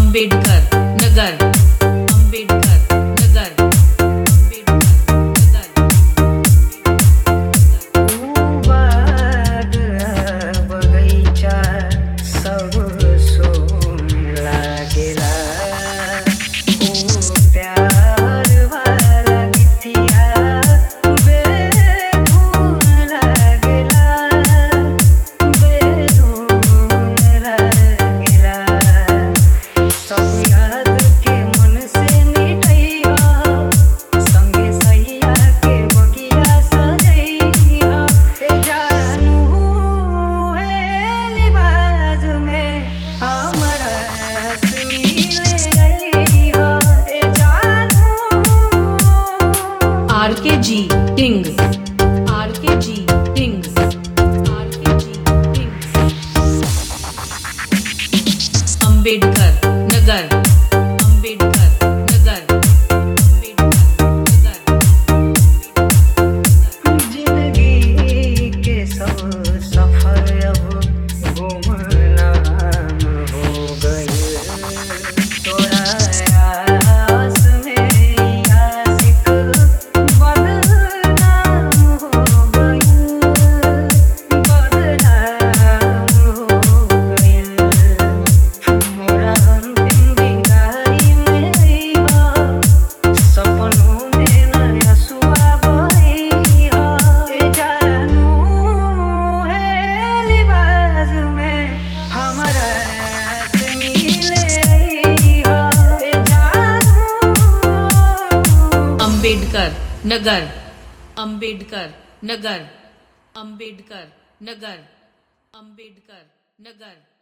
अंबेडकर नगर अंबेडकर नगर अंबेडकर नगर बाग बगैचा सब सोन लागेला ओ प्यार वाला गीतिया बेधुन लागेला बेधुन लागेला सब याद के मन से मिटैया संगे सैया के बगिया सजैया ए जानू हे लिबाज में हमरा से मिले गइया ए जानू आर के जी टिंग आर के जी टिंग आर के जी टिंग अंबेडकर नगर अंबेडकर नगर अंबेडकर नगर जिंदगी के सब सफर अब गुमनाम हो गए तोरा आस में आशिक बदनाम हो गए बदनाम हो गए मोरा अंतिम विदाई में अइहा सपनों में नया सुआ बहिया ए जानू है लिबाज में हमरा से मिले अइहा ए जानू अंबेडकर नगर अंबेडकर नगर अंबेडकर नगर अंबेडकर नगर